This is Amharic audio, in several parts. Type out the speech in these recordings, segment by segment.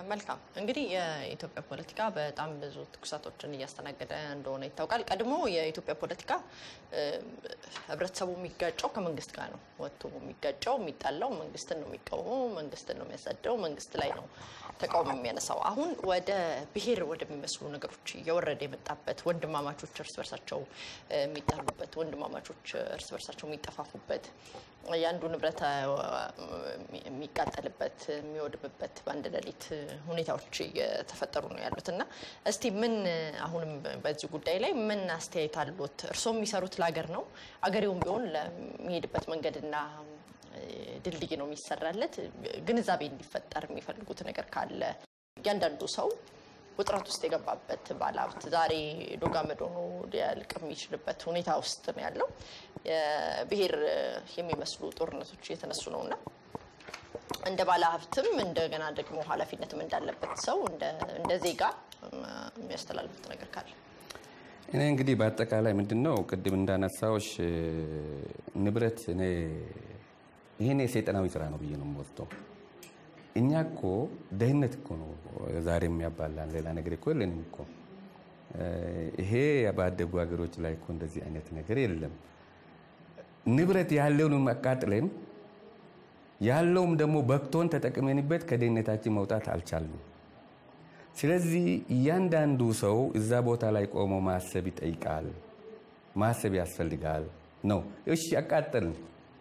መልካም እንግዲህ የኢትዮጵያ ፖለቲካ በጣም ብዙ ትኩሳቶችን እያስተናገደ እንደሆነ ይታወቃል። ቀድሞ የኢትዮጵያ ፖለቲካ እ፣ ህብረተሰቡ የሚጋጨው ከመንግስት ጋር ነው። ወጥቶ የሚጋጨው የሚጣላው መንግስትን ነው የሚቃወመው፣ መንግስትን ነው የሚያሳደው፣ መንግስት ላይ ነው ተቃውሞ የሚያነሳው። አሁን ወደ ብሔር ወደሚመስሉ ነገሮች እየወረደ የመጣበት ወንድማማቾች እርስ በርሳቸው እ፣ የሚጣሉበት፣ ወንድማማቾች እርስ በርሳቸው የሚጠፋፉበት፣ የአንዱ ንብረት እ፣ የሚቃጠልበት የሚወድምበት በአንድ ሌሊት ሁኔታዎች እየተፈጠሩ ነው ያሉት እና እስቲ ምን አሁንም በዚህ ጉዳይ ላይ ምን አስተያየት አሉት? እርስዎ የሚሰሩት ለሀገር ነው። አገሬውም ቢሆን ለሚሄድበት መንገድና እ፣ ድልድይ ነው የሚሰራለት። ግንዛቤ እንዲፈጠር የሚፈልጉት ነገር ካለ እያንዳንዱ ሰው ውጥረት ውስጥ የገባበት ባለሀብት ዛሬ ዶጋመድ ሆኖ ሊያልቅ የሚችልበት ሁኔታ ውስጥ ነው ያለው። የብሔር የሚመስሉ ጦርነቶች እየተነሱ ነው እና እንደ ባለሀብትም እንደገና ደግሞ ኃላፊነትም እንዳለበት ሰው እንደ- እንደ ዜጋ እም፣ የሚያስተላልፉት ነገር ካለ እኔ እንግዲህ በአጠቃላይ ምንድን ነው ቅድም እንዳነሳዎች ንብረት እኔ ይሄን የሰይጣናዊ ስራ ነው ብዬ ነው የምወስደው። እኛ እኮ ደህንነት እኮ ነው ዛሬ የሚያባላን፣ ሌላ ነገር እኮ የለንም እኮ። ይሄ ባደጉ ሀገሮች ላይ እኮ እንደዚህ አይነት ነገር የለም። ንብረት ያለውን አቃጥለን ያለውም ደግሞ በክቶን ተጠቅመንበት ከደህንነታችን መውጣት አልቻልንም። ስለዚህ እያንዳንዱ ሰው እዛ ቦታ ላይ ቆሞ ማሰብ ይጠይቃል፣ ማሰብ ያስፈልጋል ነው። እሺ አቃጠልን፣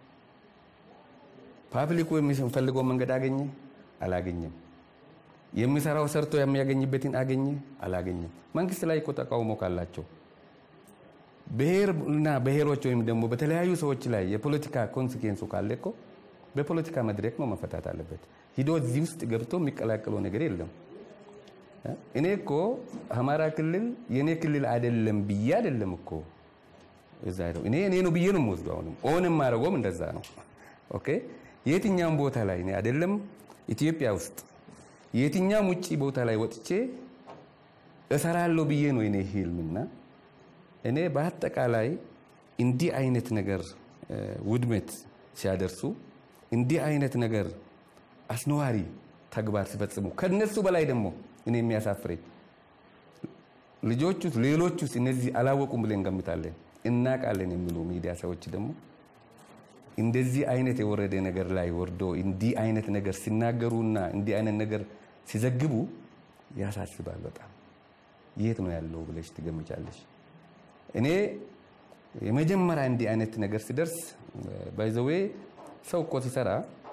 ፓብሊኩ የሚፈልገው መንገድ አገኘ? አላገኘም። የሚሰራው ሰርቶ የሚያገኝበትን አገኘ? አላገኘም። መንግስት ላይ እኮ ተቃውሞ ካላቸው ብሔር እና ብሔሮች ወይም ደግሞ በተለያዩ ሰዎች ላይ የፖለቲካ ኮንሲኬንሱ ካለ እኮ በፖለቲካ መድረክ ነው መፈታት አለበት። ሂዶ እዚህ ውስጥ ገብቶ የሚቀላቀለው ነገር የለም። እኔ እኮ አማራ ክልል የእኔ ክልል አይደለም ብዬ አይደለም እኮ እዛ ሄደው እኔ እኔ ነው ብዬ ነው የምወስደው። አሁንም ኦንም ማድረጎም እንደዛ ነው። ኦኬ የትኛውም ቦታ ላይ እኔ አይደለም ኢትዮጵያ ውስጥ የትኛውም ውጭ ቦታ ላይ ወጥቼ እሰራለሁ ብዬ ነው የኔ ህልምና እኔ በአጠቃላይ እንዲህ አይነት ነገር ውድመት ሲያደርሱ እንዲህ አይነት ነገር አስነዋሪ ተግባር ሲፈጽሙ ከነሱ በላይ ደግሞ እኔ የሚያሳፍረኝ ልጆቹስ ሌሎቹስ እነዚህ አላወቁም ብለን እንገምታለን እናቃለን የሚሉ ሚዲያ ሰዎች ደግሞ እንደዚህ አይነት የወረደ ነገር ላይ ወርዶ እንዲህ አይነት ነገር ሲናገሩና እንዲህ አይነት ነገር ሲዘግቡ ያሳስባል በጣም የት ነው ያለው ብለሽ ትገምቻለሽ እኔ የመጀመሪያ እንዲህ አይነት ነገር ሲደርስ ባይዘዌ ሰው እኮ ሲሰራ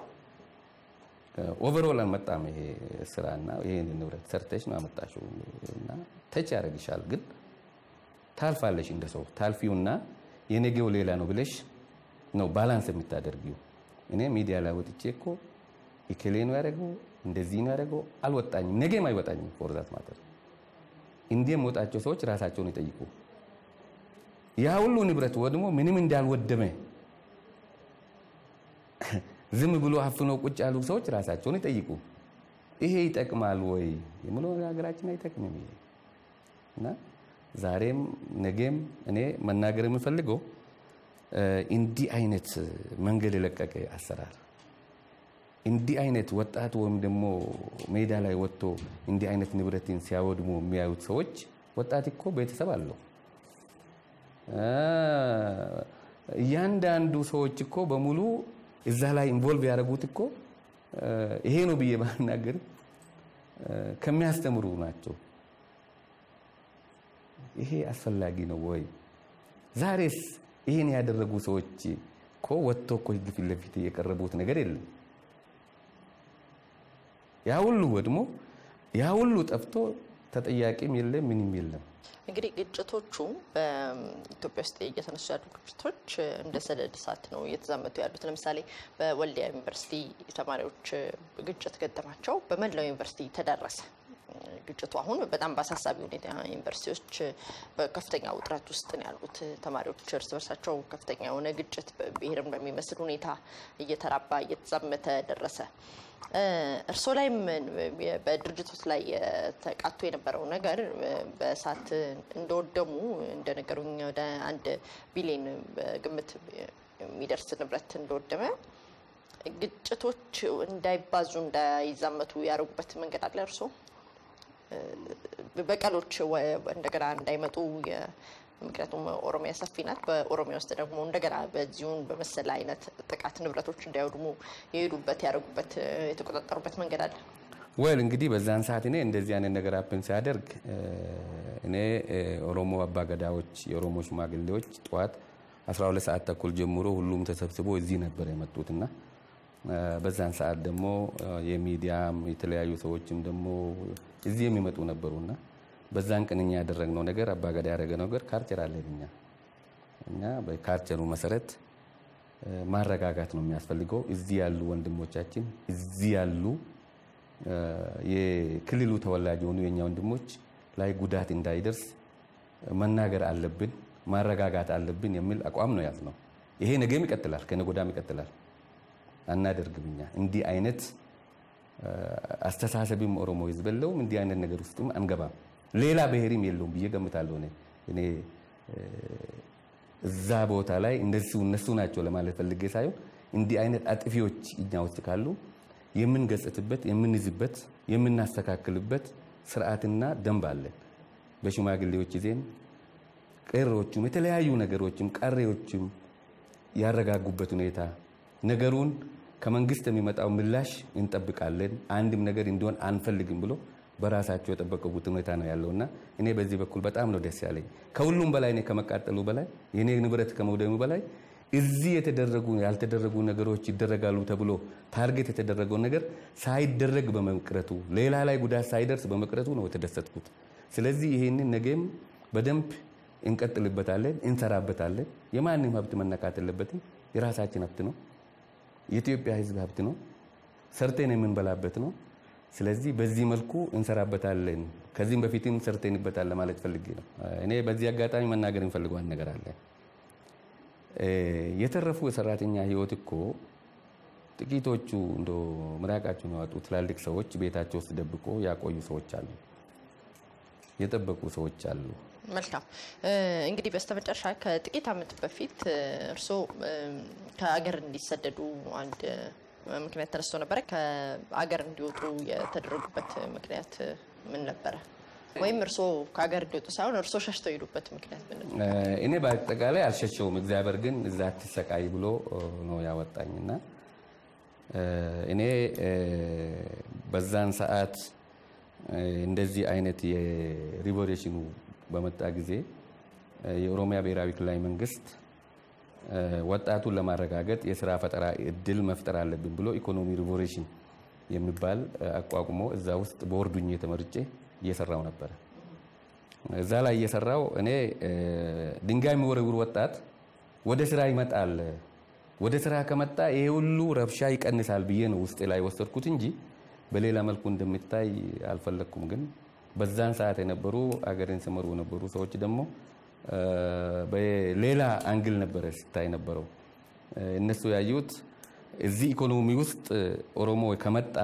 ኦቨርኦል አልመጣም ይሄ ስራና ይሄን ንብረት ሰርተሽ ነው አመጣሽው እና ተች ያደርግሻል ግን ታልፋለሽ እንደ ሰው ታልፊውና የነገው ሌላ ነው ብለሽ ነው ባላንስ የምታደርጊው እኔ ሚዲያ ላይ ወጥቼ እኮ ኢኬሌ ነው ያደረገው እንደዚህ ነው ያደረገው አልወጣኝም ነገም አይወጣኝም ፎርዛት ማተር እንዲህ የምወጣቸው ሰዎች ራሳቸውን ይጠይቁ ያ ሁሉ ንብረት ወድሞ ምንም እንዳልወደመ ዝም ብሎ አፍኖ ቁጭ ያሉ ሰዎች ራሳቸውን ይጠይቁ። ይሄ ይጠቅማል ወይ የምለው ሀገራችን አይጠቅምም። ይሄ እና ዛሬም ነገም እኔ መናገር የምፈልገው እንዲህ አይነት መንገድ የለቀቀ አሰራር እንዲህ አይነት ወጣት ወይም ደግሞ ሜዳ ላይ ወጥቶ እንዲህ አይነት ንብረትን ሲያወድሙ የሚያዩት ሰዎች ወጣት እኮ ቤተሰብ አለው። እያንዳንዱ ሰዎች እኮ በሙሉ እዛ ላይ ኢንቮልቭ ያደረጉት እኮ ይሄ ነው ብዬ ባናገር ከሚያስተምሩ ናቸው። ይሄ አስፈላጊ ነው ወይ? ዛሬስ ይሄን ያደረጉ ሰዎች እኮ ወጥቶ እኮ ህግ ፊት ለፊት የቀረቡት ነገር የለም። ያ ሁሉ ወድሞ ያ ሁሉ ጠፍቶ ተጠያቂም የለም ምንም የለም። እንግዲህ ግጭቶቹ በኢትዮጵያ ውስጥ እየተነሱ ያሉ ግጭቶች እንደ ሰደድ እሳት ነው እየተዛመቱ ያሉት። ለምሳሌ በወልዲያ ዩኒቨርሲቲ ተማሪዎች ግጭት ገጠማቸው፣ በመላው ዩኒቨርሲቲ ተዳረሰ። ግጭቱ አሁን በጣም በአሳሳቢ ሁኔታ ዩኒቨርሲቲዎች በከፍተኛ ውጥረት ውስጥ ነው ያሉት። ተማሪዎች እርስ በርሳቸው ከፍተኛ የሆነ ግጭት ብሔርን በሚመስል ሁኔታ እየተራባ እየተዛመተ ደረሰ። እርስዎ ላይም በድርጅቶች ላይ ተቃቶ የነበረው ነገር በእሳት እንደወደሙ እንደነገሩኝ ወደ አንድ ቢሊዮን ግምት የሚደርስ ንብረት እንደወደመ ግጭቶች እንዳይባዙ እንዳይዛመቱ ያደርጉበት መንገድ አለ እርስዎ? በቀሎች እንደገና እንዳይመጡ ምክንያቱም ኦሮሚያ ሰፊ ናት። በኦሮሚያ ውስጥ ደግሞ እንደገና በዚሁን በመሰለ አይነት ጥቃት ንብረቶች እንዳይወድሙ የሄዱበት ያደረጉበት የተቆጣጠሩበት መንገድ አለ። ወል እንግዲህ በዛን ሰዓት እኔ እንደዚህ አይነት ነገር አፕን ሲያደርግ እኔ ኦሮሞ አባገዳዎች የኦሮሞ ሽማግሌዎች ጠዋት 12 ሰዓት ተኩል ጀምሮ ሁሉም ተሰብስቦ እዚህ ነበር የመጡትና በዛን ሰዓት ደግሞ የሚዲያም የተለያዩ ሰዎችም ደግሞ እዚህ የሚመጡ ነበሩና በዛን ቀን እኛ ያደረግነው ነገር አባገዳ ያደረገ ነገር ካልቸር አለን እኛ እኛ በካልቸሩ መሰረት ማረጋጋት ነው የሚያስፈልገው። እዚህ ያሉ ወንድሞቻችን እዚህ ያሉ የክልሉ ተወላጅ የሆኑ የኛ ወንድሞች ላይ ጉዳት እንዳይደርስ መናገር አለብን፣ ማረጋጋት አለብን የሚል አቋም ነው ያዝነው። ይሄ ነገም ይቀጥላል፣ ከነገ ወዲያም ይቀጥላል። አናደርግም እኛ እንዲህ አይነት አስተሳሰብም ኦሮሞ ህዝብ የለውም። እንዲህ አይነት ነገር ውስጥም አንገባም። ሌላ ብሔርም የለውም ብዬ ገምታለሁ። እኔ እዛ ቦታ ላይ እንደሱ እነሱ ናቸው ለማለት ፈልጌ ሳይሆን እንዲህ አይነት አጥፊዎች እኛ ውስጥ ካሉ የምንገጽትበት፣ የምንይዝበት፣ የምናስተካክልበት ስርዓትና ደንብ አለን። በሽማግሌዎች ጊዜም ቀሮችም የተለያዩ ነገሮችም ቀሬዎችም ያረጋጉበት ሁኔታ ነገሩን ከመንግስት የሚመጣው ምላሽ እንጠብቃለን፣ አንድም ነገር እንዲሆን አንፈልግም ብሎ በራሳቸው የጠበቁት ሁኔታ ነው ያለውና እኔ በዚህ በኩል በጣም ነው ደስ ያለኝ። ከሁሉም በላይ እኔ ከመቃጠሉ በላይ የኔ ንብረት ከመውደሙ በላይ እዚህ የተደረጉ ያልተደረጉ ነገሮች ይደረጋሉ ተብሎ ታርጌት የተደረገው ነገር ሳይደረግ በመቅረቱ ሌላ ላይ ጉዳት ሳይደርስ በመቅረቱ ነው የተደሰትኩት። ስለዚህ ይህንን ነገም በደንብ እንቀጥልበታለን፣ እንሰራበታለን። የማንም ሀብት መነካት የለበትም። የራሳችን ሀብት ነው። የኢትዮጵያ ሕዝብ ሀብት ነው። ሰርተን የምንበላበት ነው። ስለዚህ በዚህ መልኩ እንሰራበታለን። ከዚህም በፊትም ሰርተንበታል ለማለት ፈልጌ ነው። እኔ በዚህ አጋጣሚ መናገር እንፈልገው አንድ ነገር አለ። የተረፉ የሰራተኛ ህይወት እኮ ጥቂቶቹ እንደ ምራቃቸውን ያወጡ ትላልቅ ሰዎች ቤታቸው ውስጥ ደብቆ ያቆዩ ሰዎች አሉ፣ የጠበቁ ሰዎች አሉ። መልካም እንግዲህ በስተመጨረሻ ከጥቂት ዓመት በፊት እርስዎ ከአገር እንዲሰደዱ አንድ ምክንያት ተነስቶ ነበረ። ከአገር እንዲወጡ የተደረጉበት ምክንያት ምን ነበረ? ወይም እርስዎ ከሀገር እንዲወጡ ሳይሆን እርስዎ ሸሽተው የሄዱበት ምክንያት ምን ነበር? እኔ በአጠቃላይ አልሸሸውም። እግዚአብሔር ግን እዛ አትሰቃይ ብሎ ነው ያወጣኝና እኔ በዛን ሰዓት እንደዚህ አይነት የሪቮሉሽኑ በመጣ ጊዜ የኦሮሚያ ብሔራዊ ክልላዊ መንግስት ወጣቱን ለማረጋገጥ የስራ ፈጠራ እድል መፍጠር አለብን ብሎ ኢኮኖሚ ሪቮሉሽን የሚባል አቋቁሞ እዛ ውስጥ በወርዱኝ ተመርጬ እየሰራው ነበረ። እዛ ላይ እየሰራው እኔ ድንጋይ የሚወረውር ወጣት ወደ ስራ ይመጣል፣ ወደ ስራ ከመጣ ይሄ ሁሉ ረብሻ ይቀንሳል ብዬ ነው ውስጤ ላይ ወሰድኩት እንጂ በሌላ መልኩ እንደሚታይ አልፈለግኩም። ግን በዛን ሰዓት የነበሩ አገሬን ሲመሩ የነበሩ ሰዎች ደግሞ በሌላ አንግል ነበረ ሲታይ ነበረው። እነሱ ያዩት እዚህ ኢኮኖሚ ውስጥ ኦሮሞ ከመጣ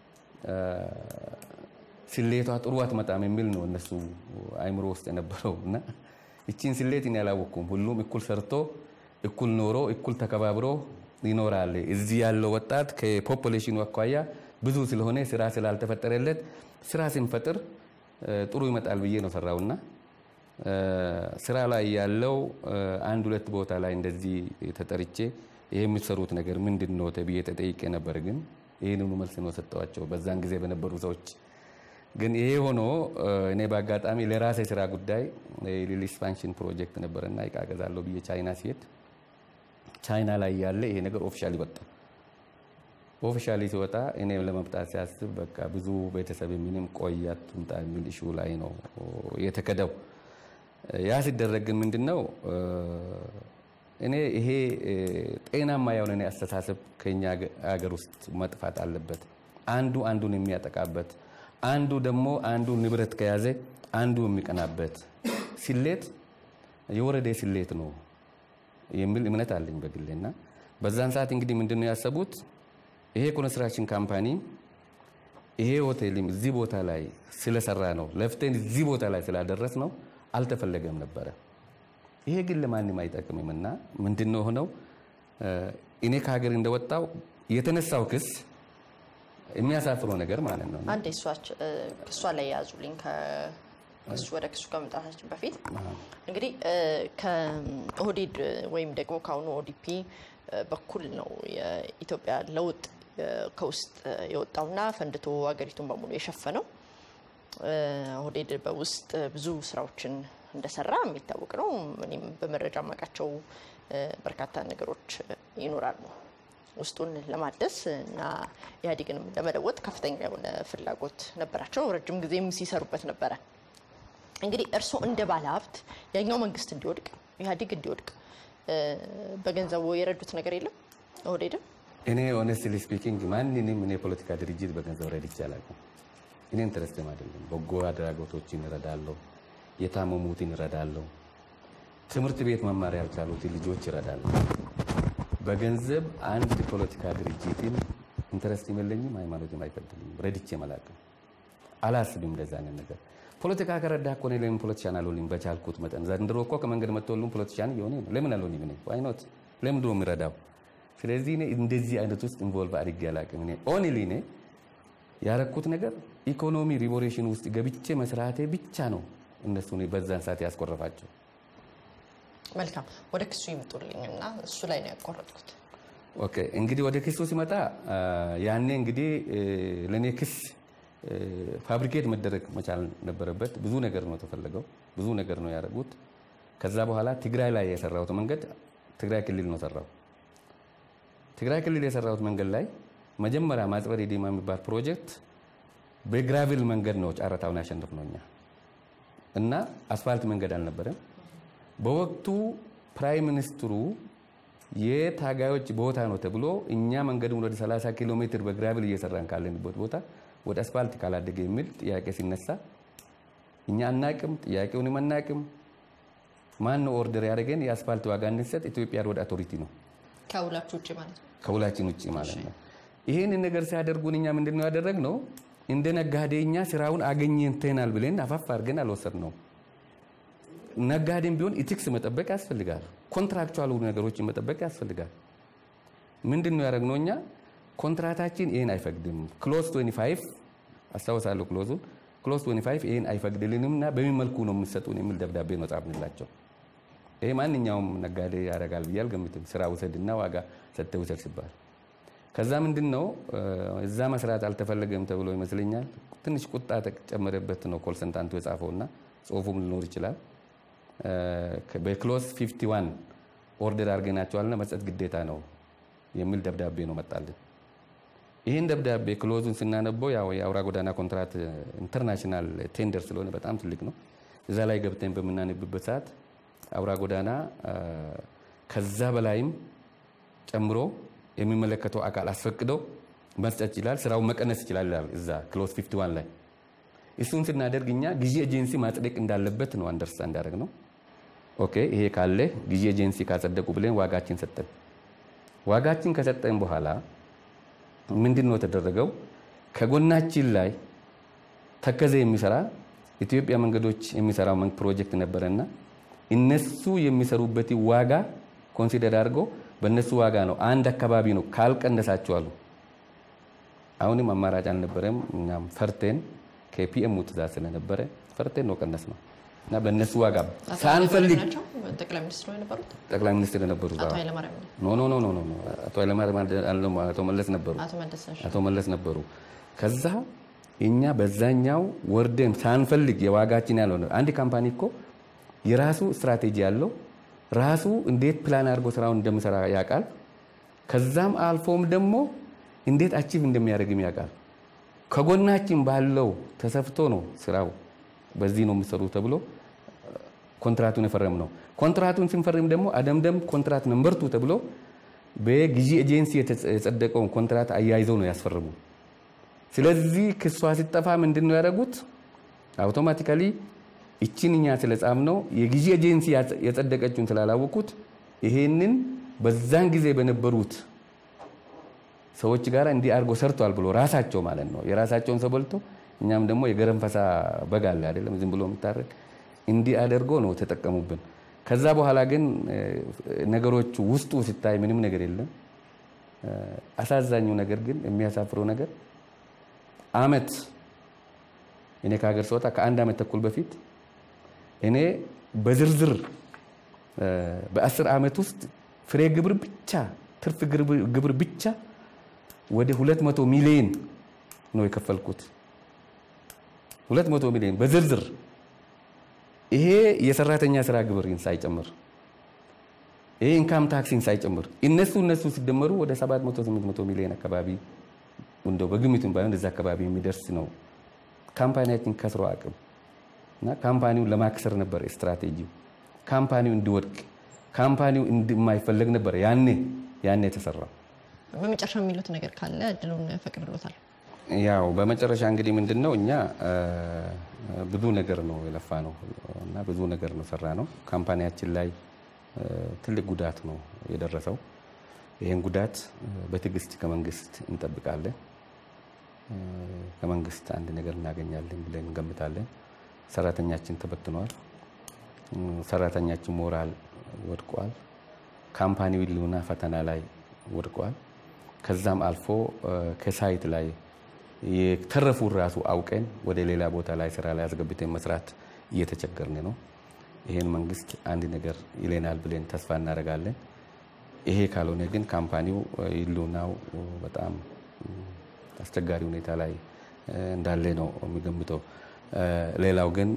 ስሌቷ ጥሩ አትመጣም የሚል ነው እነሱ አይምሮ ውስጥ የነበረው እና እቺን ስሌት እኔ አላወቅኩም። ሁሉም እኩል ሰርቶ እኩል ኖሮ እኩል ተከባብሮ ይኖራል። እዚህ ያለው ወጣት ከፖፑሌሽኑ አኳያ ብዙ ስለሆነ ስራ ስላልተፈጠረለት ስራ ስንፈጥር ጥሩ ይመጣል ብዬ ነው ሰራውና ስራ ላይ ያለው አንድ ሁለት ቦታ ላይ እንደዚህ ተጠርቼ ይሄ የምትሰሩት ነገር ምንድን ነው ተብዬ ተጠይቄ ነበር። ግን ይህንኑ መልስ ነው ሰጠዋቸው በዛን ጊዜ በነበሩ ሰዎች። ግን ይሄ ሆኖ እኔ በአጋጣሚ ለራሴ ስራ ጉዳይ ሊል ኤክስፓንሽን ፕሮጀክት ነበረና እቃ ገዛለሁ ብዬ ቻይና ሲሄድ ቻይና ላይ ያለ ይሄ ነገር ኦፊሻሊ ወጣ። ኦፊሻሊ ሲወጣ እኔ ለመምጣት ሲያስብ በቃ ብዙ ቤተሰብ ምንም ቆያት ትምጣ የሚል ኢሹ ላይ ነው የተከደው። ያ ሲደረግ ግን ምንድን ነው እኔ ይሄ ጤናማ የሆነ እኔ አስተሳሰብ ከኛ ሀገር ውስጥ መጥፋት አለበት። አንዱ አንዱን የሚያጠቃበት፣ አንዱ ደግሞ አንዱ ንብረት ከያዘ አንዱ የሚቀናበት ስሌት የወረደ ስሌት ነው የሚል እምነት አለኝ በግሌና በዛን ሰዓት እንግዲህ ምንድን ነው ያሰቡት ይሄ ኮንስትራክሽን ካምፓኒ ይሄ ሆቴልም እዚህ ቦታ ላይ ስለሰራ ነው ለፍተን እዚህ ቦታ ላይ ስላደረስ ነው አልተፈለገም ነበረ። ይሄ ግን ለማንም አይጠቅምም እና ምንድን ነው ሆነው እኔ ከሀገር እንደወጣው የተነሳው ክስ የሚያሳፍረው ነገር ማለት ነው። አንድ ክሷ ላይ የያዙልኝ ከክሱ ወደ ክሱ ከመምጣታችን በፊት እንግዲህ ከኦህዴድ ወይም ደግሞ ከአሁኑ ኦዲፒ በኩል ነው የኢትዮጵያ ለውጥ ከውስጥ የወጣውና ፈንድቶ ሀገሪቱን በሙሉ የሸፈነው። ኦህዴድ በውስጥ ብዙ ስራዎችን እንደሰራ የሚታወቅ ነው። እኔም በመረጃ የማውቃቸው በርካታ ነገሮች ይኖራሉ። ውስጡን ለማደስ እና ኢህአዴግንም ለመለወጥ ከፍተኛ የሆነ ፍላጎት ነበራቸው። ረጅም ጊዜም ሲሰሩበት ነበረ። እንግዲህ እርስዎ እንደ ባለ ሀብት ያኛው መንግስት እንዲወድቅ ኢህአዴግ እንዲወድቅ በገንዘቡ የረዱት ነገር የለም ኦህዴድም? እኔ ኦነስትሊ ስፒኪንግ ማንንም እኔ የፖለቲካ ድርጅት በገንዘብ ረድቼ አላውቅም። እኔ ኢንተረስትም አይደለም። በጎ አድራጎቶችን እረዳለሁ፣ የታመሙትን እረዳለሁ፣ ትምህርት ቤት መማር ያልቻሉትን ልጆች እረዳለሁ። በገንዘብ አንድ ፖለቲካ ድርጅትን ኢንተረስት የለኝም፣ ሃይማኖትም አይፈቅድልኝም። ረድቼም አላውቅም፣ አላስብም እንደዛ አይነት ነገር። ፖለቲካ ከረዳ እኮ እኔ ለምን ፖለቲሻን አልሆንም? በቻልኩት መጠን ዘንድሮ እኮ ከመንገድ መጥቶ ሁሉም ፖለቲሻን እየሆነ ነው። ለምን አልሆንም? እኔ ዋይኖት ለምን ድሮ የሚረዳው? ስለዚህ እኔ እንደዚህ አይነት ውስጥ ኢንቮልቭ አድርጌ አላውቅም። እኔ ኦንሊ እኔ ያረኩት ነገር ኢኮኖሚ ሪቮሉሽን ውስጥ ገብቼ መስራቴ ብቻ ነው እነሱ በዛን ሰዓት ያስቆረፋቸው። መልካም ወደ ክሱ ይምጡልኝ እና እሱ ላይ ነው ያቋረጥኩት። ኦኬ እንግዲህ ወደ ክሱ ሲመጣ ያኔ እንግዲህ ለእኔ ክስ ፋብሪኬት መደረግ መቻል ነበረበት። ብዙ ነገር ነው የተፈለገው፣ ብዙ ነገር ነው ያደረጉት። ከዛ በኋላ ትግራይ ላይ የሰራሁት መንገድ ትግራይ ክልል ነው ሰራው። ትግራይ ክልል የሰራሁት መንገድ ላይ መጀመሪያ ማጽበር ዲማ የሚባል ፕሮጀክት በግራቪል መንገድ ነው ጨረታውን ያሸንፍ ነው እኛ እና አስፋልት መንገድ አልነበረም። በወቅቱ ፕራይም ሚኒስትሩ የታጋዮች ቦታ ነው ተብሎ እኛ መንገዱን ወደ 30 ኪሎ ሜትር በግራቪል እየሰራን ካለንበት ቦታ ወደ አስፋልት ካላደገ የሚል ጥያቄ ሲነሳ እኛ አናቅም፣ ጥያቄውንም አናቅም። ማን ነው ኦርደር ያደረገን? የአስፋልት ዋጋ እንድንሰጥ ኢትዮጵያ ሮድ አውቶሪቲ ነው ከውላችሁ ውጭ ማለት ነው። ከውላችን ውጭ ማለት ነው። ይህን ነገር ሲያደርጉን እኛ ምንድን ነው ያደረግነው? እንደ ነጋዴ እኛ ስራውን አገኘንተናል ብለን አፋፍ አድርገን አልወሰድነው። ነጋዴም ቢሆን ኢቲክስ መጠበቅ ያስፈልጋል። ኮንትራክቹዋል ነገሮችን መጠበቅ ያስፈልጋል። ምንድን ነው ያደረግነው እኛ ኮንትራታችን ይህን አይፈቅድም። ክሎዝ 25 አስታውሳለሁ። ክሎዙን ክሎዝ 25 ይህን አይፈቅድልንም እና በምን መልኩ ነው የምትሰጡን የሚል ደብዳቤ ነው ጻፍንላቸው። ይሄ ማንኛውም ነጋዴ ያደርጋል ብዬ አልገምትም። ስራ ውሰድና ዋጋ ሰጥተህ ውሰድ ሲባል ከዛ ምንድን ነው እዛ መስራት አልተፈለገም ተብሎ ይመስለኛል ትንሽ ቁጣ ተጨመረበት ነው ኮንሰልታንቱ የጻፈውና ጽሁፉም ሊኖር ይችላል። በክሎዝ 51 ኦርደር አድርገናቸዋልና መስጠት ግዴታ ነው የሚል ደብዳቤ ነው መጣልን። ይህን ደብዳቤ ክሎዙን ስናነበው ያው የአውራ ጎዳና ኮንትራት ኢንተርናሽናል ቴንደር ስለሆነ በጣም ትልቅ ነው። እዛ ላይ ገብተን በምናነብበት ሰዓት አውራ ጎዳና ከዛ በላይም ጨምሮ የሚመለከተው አካል አስፈቅዶ መስጠት ይችላል፣ ስራውን መቀነስ ይችላል ይላል እዛ ክሎዝ 51 ላይ። እሱን ስናደርግ እኛ ጊዜ ኤጀንሲ ማጽደቅ እንዳለበት ነው አንደርስታንድ እንዳደረግ ነው። ኦኬ ይሄ ካለ ጊዜ ኤጀንሲ ካጸደቁ ብለን ዋጋችን ሰጠን። ዋጋችን ከሰጠን በኋላ ምንድን ነው የተደረገው? ከጎናችን ላይ ተከዘ የሚሰራ ኢትዮጵያ መንገዶች የሚሰራው ፕሮጀክት ነበረና እነሱ የሚሰሩበት ዋጋ ኮንሲደር አድርጎ በእነሱ ዋጋ ነው አንድ አካባቢ ነው ካልቀነሳችሁ አሉ። አሁንም አማራጭ አልነበረም። እኛም ፈርቴን ከፒኤም ትእዛዝ ስለነበረ ፈርቴን ነው ቀነስ ነው እና በእነሱ ዋጋ ሳንፈልግ ጠቅላይ ሚኒስትሩ የነበሩት ጠቅላይ ሚኒስትር የነበሩ አቶ ኃይለማርያም ኖ ኖ ኖ ኖ ኖ አቶ ኃይለማርያም አቶ መለስ ነበሩ። አቶ መለስ ነሽ አቶ መለስ ነበሩ። ከዛ እኛ በዛኛው ወርደን ሳንፈልግ የዋጋችን ያለው አንድ ካምፓኒ እኮ የራሱ ስትራቴጂ ያለው ራሱ እንዴት ፕላን አድርጎ ስራውን እንደሚሰራ ያውቃል። ከዛም አልፎም ደግሞ እንዴት አቺቭ እንደሚያደርግም ያውቃል። ከጎናችን ባለው ተሰፍቶ ነው ስራው በዚህ ነው የሚሰሩ ተብሎ ኮንትራቱን የፈረም ነው። ኮንትራቱን ስንፈርም ደግሞ አደምደም ኮንትራት ነምበርቱ ተብሎ በጊዜ ኤጀንሲ የጸደቀውን ኮንትራት አያይዘው ነው ያስፈርሙ። ስለዚህ ክሷ ሲጠፋ ምንድን ነው ያደረጉት? አውቶማቲካሊ ይችን እኛ ስለጻፍ ነው የጊዜ ኤጀንሲ የጸደቀችውን ስላላወቁት ይሄንን በዛን ጊዜ በነበሩት ሰዎች ጋር እንዲህ አድርጎ ሰርቷል ብሎ ራሳቸው ማለት ነው የራሳቸውን ሰው በልቶ እኛም ደግሞ የገረንፈሳ በግ አለ አይደለም ዝም ብሎ የሚታረቅ እንዲህ አድርጎ ነው ተጠቀሙብን። ከዛ በኋላ ግን ነገሮቹ ውስጡ ሲታይ ምንም ነገር የለም። አሳዛኙ ነገር ግን የሚያሳፍረው ነገር አመት እኔ ከሀገር ስወጣ ከአንድ አመት ተኩል በፊት እኔ በዝርዝር በአስር ዓመት ውስጥ ፍሬ ግብር ብቻ ትርፍ ግብር ብቻ ወደ 200 ሚሊዮን ነው የከፈልኩት። 200 ሚሊዮን በዝርዝር ይሄ የሰራተኛ ስራ ግብርን ሳይጨምር ይሄ ኢንካም ታክሲን ሳይጨምር እነሱ እነሱ ሲደመሩ ወደ 700 800 ሚሊዮን አካባቢ እንደው በግምቱም ባይሆን እዛ አካባቢ የሚደርስ ነው። ካምፓኒያችን ከስሮ አቅም እና ካምፓኒውን ለማክሰር ነበር ስትራቴጂው። ካምፓኒው እንዲወድቅ ካምፓኒው እንደማይፈለግ ነበር ያኔ ያኔ የተሰራው። በመጨረሻ የሚሉት ነገር ካለ እድሉን ፈቅድሎታል። ያው በመጨረሻ እንግዲህ ምንድን ነው እኛ ብዙ ነገር ነው የለፋ ነው እና ብዙ ነገር ነው ሰራ ነው። ካምፓኒያችን ላይ ትልቅ ጉዳት ነው የደረሰው። ይህን ጉዳት በትዕግስት ከመንግስት እንጠብቃለን። ከመንግስት አንድ ነገር እናገኛለን ብለን እንገምታለን። ሰራተኛችን ተበትኗል። ሰራተኛችን ሞራል ወድቋል። ካምፓኒው ሕልውና ፈተና ላይ ወድቋል። ከዛም አልፎ ከሳይት ላይ የተረፉ ራሱ አውቀን ወደ ሌላ ቦታ ላይ ስራ ላይ አስገብተን መስራት እየተቸገርን ነው። ይህን መንግስት አንድ ነገር ይለናል ብለን ተስፋ እናደርጋለን። ይሄ ካልሆነ ግን ካምፓኒው ሕልውናው በጣም አስቸጋሪ ሁኔታ ላይ እንዳለ ነው የሚገምተው። ሌላው ግን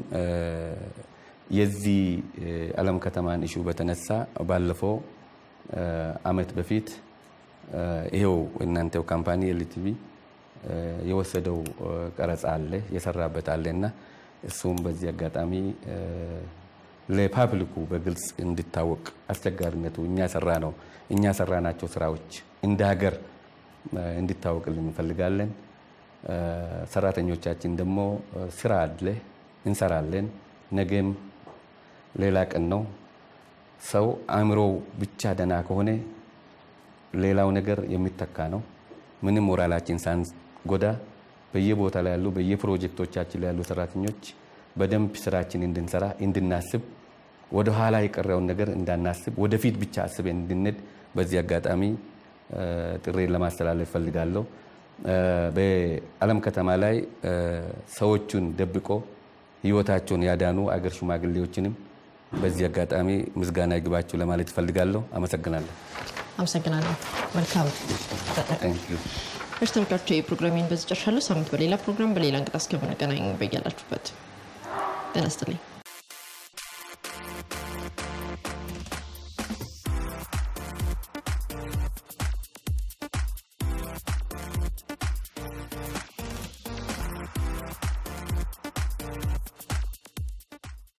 የዚህ አለም ከተማን ኢሹ በተነሳ ባለፈው አመት በፊት ይሄው እናንተው ካምፓኒ ኤልቲቪ የወሰደው ቀረጻ አለ የሰራበት አለ እና እሱም በዚህ አጋጣሚ ለፓብሊኩ በግልጽ እንዲታወቅ አስቸጋሪነቱ እኛ ሰራ ነው እኛ ሰራናቸው ስራዎች እንደ ሀገር እንዲታወቅልን እንፈልጋለን። ሰራተኞቻችን ደግሞ ስራ አለ እንሰራለን። ነገም ሌላ ቀን ነው። ሰው አእምሮው ብቻ ደና ከሆነ ሌላው ነገር የሚተካ ነው። ምንም ሞራላችን ሳንጎዳ በየቦታ ላይ ያሉ በየፕሮጀክቶቻችን ላይ ያሉ ሰራተኞች በደንብ ስራችን እንድንሰራ እንድናስብ፣ ወደ ኋላ የቀረውን ነገር እንዳናስብ ወደፊት ብቻ አስበን እንድንሄድ በዚህ አጋጣሚ ጥሬን ለማስተላለፍ ፈልጋለሁ። በአለም ከተማ ላይ ሰዎቹን ደብቆ ህይወታቸውን ያዳኑ አገር ሽማግሌዎችንም በዚህ አጋጣሚ ምስጋና ይግባችሁ ለማለት እፈልጋለሁ። አመሰግናለሁ። አመሰግናለሁ። መልካም እርስ ተመልካቾች የፕሮግራሚን በዚህ ጨርሻለሁ። ሳምንት በሌላ ፕሮግራም በሌላ እንግዳ እስከምንገናኝ በያላችሁበት ጤና ይስጥልኝ።